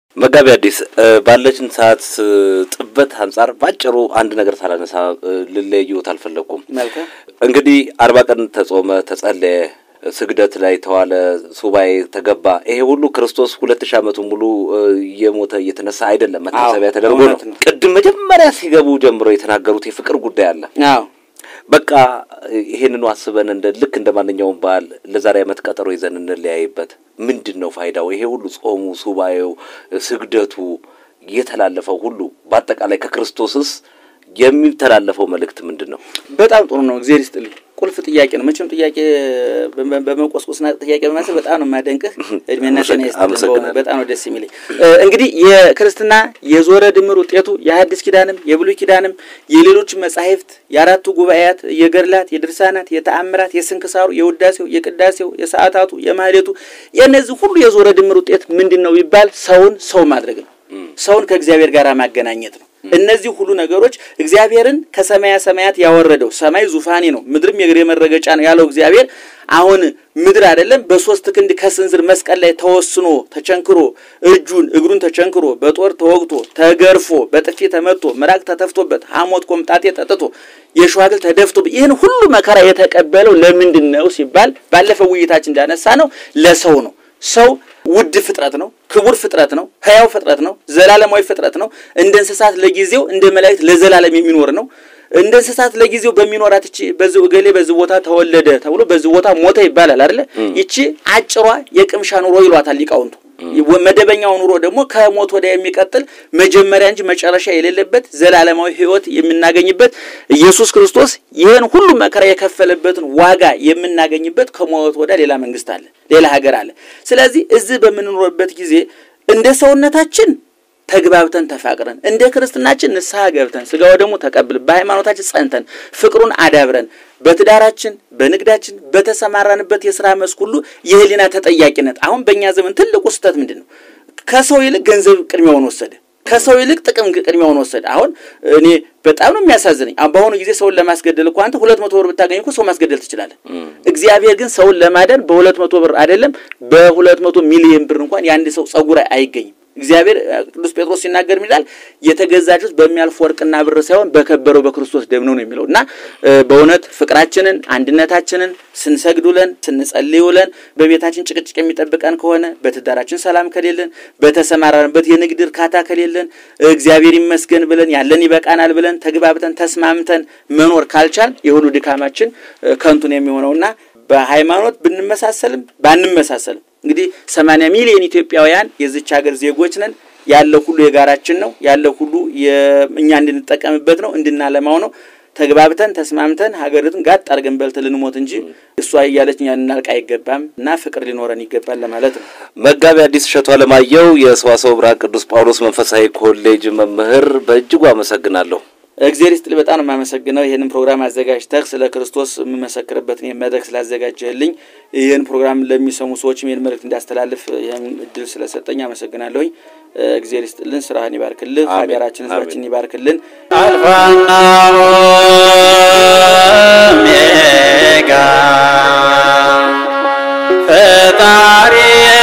መጋቢ አዲስ ባለችን ሰዓት ጥበት አንጻር ባጭሩ አንድ ነገር ሳላነሳ ልለየዎት አልፈለግኩም። መልካም እንግዲህ አርባ ቀን ተጾመ፣ ተጸለየ፣ ስግደት ላይ ተዋለ፣ ሱባኤ ተገባ። ይሄ ሁሉ ክርስቶስ ሁለት ሺህ ዓመቱ ሙሉ እየሞተ እየተነሳ አይደለም፣ መታሰቢያ ተደርጎ ነው። እውነት ነው። ቅድም መጀመሪያ ሲገቡ ጀምሮ የተናገሩት የፍቅር ጉዳይ አለ። አዎ በቃ ይሄንኑ አስበን እንደ ልክ እንደ ማንኛውም በዓል ለዛሬ ዓመት ቀጠሮ ይዘን እንለያይበት። ምንድን ነው ፋይዳው? ይሄ ሁሉ ጾሙ፣ ሱባኤው፣ ስግደቱ የተላለፈው ሁሉ በአጠቃላይ ከክርስቶስስ የሚተላለፈው መልእክት ምንድን ነው? በጣም ጥሩ ነው። እግዚአብሔር ይስጥልኝ። ቁልፍ ጥያቄ ነው። መቼም ጥያቄ በመ- በመቆስቆስና ጥያቄ በማሰብ በጣም ነው የማደንቅህ። እድሜና ጤና ይስጥልኝ። አመሰግናለሁ። በእውነት በጣም ነው ደስ የሚለኝ። እ፣ እንግዲህ የክርስትና የዞረ ድምር ውጤቱ የሐዲስ ኪዳንም የብሉይ ኪዳንም የሌሎች መጻሕፍት የአራቱ ጉባኤያት የገድላት፣ የድርሳናት፣ የተአምራት፣ የስንክሳሩ፣ የውዳሴው፣ የቅዳሴው፣ የሰዓታቱ፣ የማህሌቱ የእነዚህ ሁሉ የዞረ ድምር ውጤት ምንድን ነው ቢባል ሰውን ሰው ማድረግ ነው። ሰውን ከእግዚአብሔር ጋር ማገናኘት ነው። እነዚህ ሁሉ ነገሮች እግዚአብሔርን ከሰማያ ሰማያት ያወረደው ሰማይ ዙፋኔ ነው፣ ምድርም የእግሬ መረገጫ ነው ያለው እግዚአብሔር አሁን ምድር አይደለም በሶስት ክንድ ከስንዝር መስቀል ላይ ተወስኖ ተቸንክሮ እጁን እግሩን ተቸንክሮ በጦር ተወግቶ ተገርፎ በጥፊ ተመቶ ምራቅ ተተፍቶበት ሐሞት ኮምጣጤ ጠጥቶ የሸዋግል ተደፍቶ ይህን ሁሉ መከራ የተቀበለው ለምንድን ነው ሲባል ባለፈው ውይይታችን እንዳነሳ ነው ለሰው ነው። ሰው ውድ ፍጥረት ነው። ክቡር ፍጥረት ነው። ሕያው ፍጥረት ነው። ዘላለማዊ ፍጥረት ነው። እንደ እንስሳት ለጊዜው እንደ መላእክት ለዘላለም የሚኖር ነው። እንደ እንስሳት ለጊዜው በሚኖራት እቺ በዚህ እገሌ በዚህ ቦታ ተወለደ ተብሎ በዚህ ቦታ ሞተ ይባላል አይደለ? ይቺ አጭሯ የቅምሻ ኑሮ ይሏታል ሊቃውንቱ። መደበኛው ኑሮ ደግሞ ከሞት ወዲያ የሚቀጥል መጀመሪያ እንጂ መጨረሻ የሌለበት ዘላለማዊ ሕይወት የምናገኝበት ኢየሱስ ክርስቶስ ይህን ሁሉ መከራ የከፈለበትን ዋጋ የምናገኝበት ከሞት ወዲያ ሌላ መንግስት አለ፣ ሌላ ሀገር አለ። ስለዚህ እዚህ በምንኖርበት ጊዜ እንደ ሰውነታችን ተግባብተን ተፋቅረን እንደ ክርስትናችን ንስሐ ገብተን ስጋው ደግሞ ተቀብለን በሃይማኖታችን ጸንተን ፍቅሩን አዳብረን በትዳራችን በንግዳችን በተሰማራንበት የስራ መስክ ሁሉ የህሊና ተጠያቂነት አሁን በእኛ ዘመን ትልቁ ስህተት ምንድን ነው? ከሰው ይልቅ ገንዘብ ቅድሚያውን ወሰደ። ከሰው ይልቅ ጥቅም ቅድሚያውን ወሰደ። አሁን እኔ በጣም ነው የሚያሳዝነኝ። አሁን በአሁኑ ጊዜ ሰውን ለማስገደል እኮ አንተ ሁለት መቶ ብር ብታገኝ እኮ ሰው ማስገደል ትችላለህ። እግዚአብሔር ግን ሰውን ለማዳን በሁለት መቶ ብር አይደለም በሁለት መቶ ሚሊዮን ብር እንኳን የአንድ ሰው ጸጉር አይገኝም። እግዚአብሔር ቅዱስ ጴጥሮስ ሲናገር ይላል የተገዛችሁት በሚያልፍ ወርቅና ብር ሳይሆን በከበረው በክርስቶስ ደም ነው ነው የሚለው እና እ፣ በእውነት ፍቅራችንን አንድነታችንን ስንሰግድ ውለን ስንጸልይ ውለን በቤታችን ጭቅጭቅ የሚጠብቀን ከሆነ በትዳራችን ሰላም ከሌለን በተሰማራንበት የንግድ እርካታ ከሌለን እግዚአብሔር ይመስገን ብለን ያለን ይበቃናል ብለን ተግባብተን ተስማምተን መኖር ካልቻል የሁሉ ድካማችን እ፣ ከንቱን የሚሆነውና በሃይማኖት ብንመሳሰልም ባንመሳሰልም እንግዲህ ሰማንያ ሚሊዮን ኢትዮጵያውያን የዚች ሀገር ዜጎች ነን። ያለው ሁሉ የጋራችን ነው። ያለው ሁሉ የ- እኛ እንድንጠቀምበት ነው፣ እንድናለማው ነው። ተግባብተን ተስማምተን ሀገሪቱን ጋጥ አድርገን በልተን ልንሞት እንጂ እሷ እያለች እኛ ልናልቅ አይገባም እና ፍቅር ሊኖረን ይገባል ለማለት ነው። መጋቢ አዲስ እሸቱ አለማየሁ የሰዋስወ ብርሃን ቅዱስ ጳውሎስ መንፈሳዊ ኮሌጅ መምህር፣ በእጅጉ አመሰግናለሁ። እግዚአብሔር ይስጥልኝ። በጣም ነው የማመሰግነው ይህንን ፕሮግራም አዘጋጅተህ ስለ ክርስቶስ የምመሰክርበትን ይህን መድረክ ስላዘጋጀህልኝ ይህን ፕሮግራም ለሚሰሙ ሰዎችም ይህን መልእክት እንዳስተላልፍ ይህን እድል ስለሰጠኝ አመሰግናለሁኝ። እግዚአብሔር ይስጥልን፣ ስራህን ይባርክልህ፣ አሜን። ሀገራችን ህዝባችን ይባርክልን። አልፋና ኦሜጋ ፈጣሪ